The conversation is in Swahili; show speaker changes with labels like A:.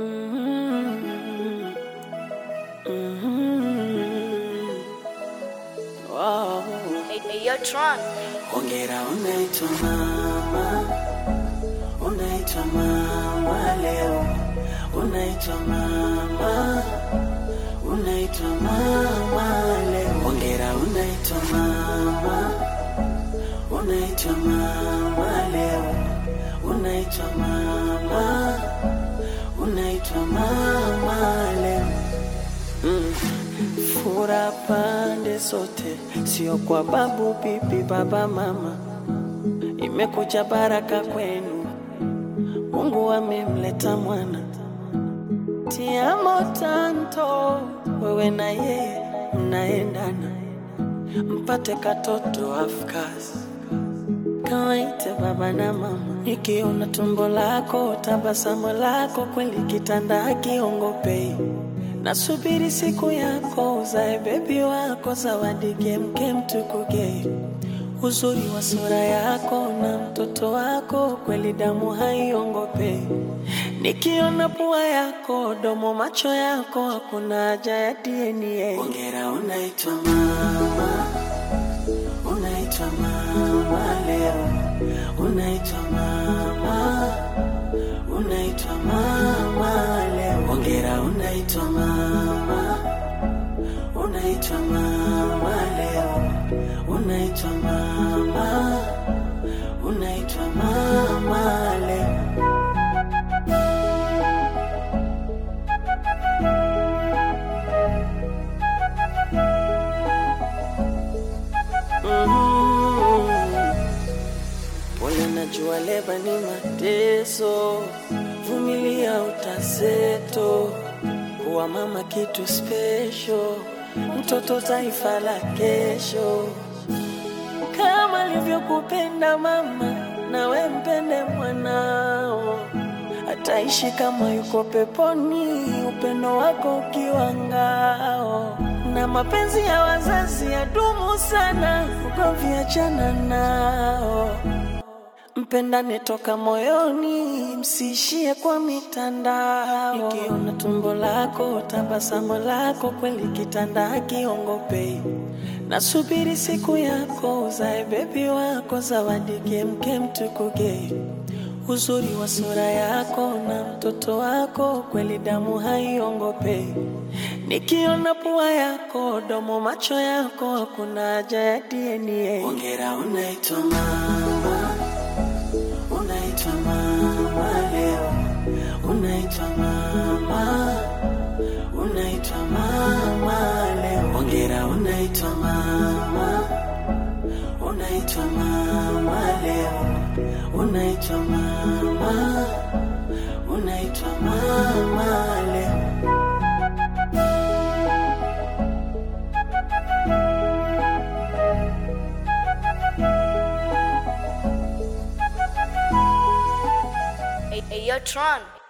A: Mhm. Mhm. Wow.
B: Hey, hey, yo, Tron.
A: Hongera unaitwa mama, unaitwa mama leo, unaitwa mama, unaitwa mama leo. Hongera unaitwa mama, unaitwa mama leo, unaitwa mama, unaitwa mama leo. Mm. Fura pande zote, sio kwa babu, bibi, baba, mama. Imekuja baraka kwenu, Mungu amemleta mwana. Tiamo tanto, wewe na yeye mnaendana, mpate katoto afkasi kawaite baba na mama. Nikiona tumbo lako, tabasamu lako, kweli kitanda akiongopei. Nasubiri siku yako, uzae bebi wako, zawadi kemke mtukuge. Uzuri wa sura yako na mtoto wako, kweli damu haiongopei. Nikiona pua yako, domo, macho yako, hakuna haja ya DNA. Hongera, unaitwa mama unaitwa mama leo, unaitwa mama, unaitwa mama leo. Hongera, unaitwa mama, unaitwa mama leo, unaitwa mama, unaitwa mama leo. Mhm. Pole, najua leba ni mateso, vumilia utazeto. Kuwa mama kitu special, mtoto taifa la kesho. Kama alivyokupenda mama, nawe mpende mwanao, ataishi kama yuko peponi, upendo wako ukiwa ngao. Na mapenzi ya wazazi yadumu sana, ugomvi achana nao. Mpendane toka moyoni, msiishie kwa mitandao. Nikiona tumbo lako, tabasamu lako, kweli kitanda hakiongopei. Nasubiri siku yako, uzae bebi wako, zawadi kemkem tukuge. Uzuri wa sura yako na mtoto wako, kweli damu haiongopei. Nikiona pua yako, domo, macho yako, hakuna haja ya DNA. Hongera, unaitwa mama unaitwa mama leo, unaitwa mama, unaitwa mama leo. Hongera, unaitwa mama, unaitwa mama leo, unaitwa mama, unaitwa mama leo.
B: Hey, hey, yo, Tron.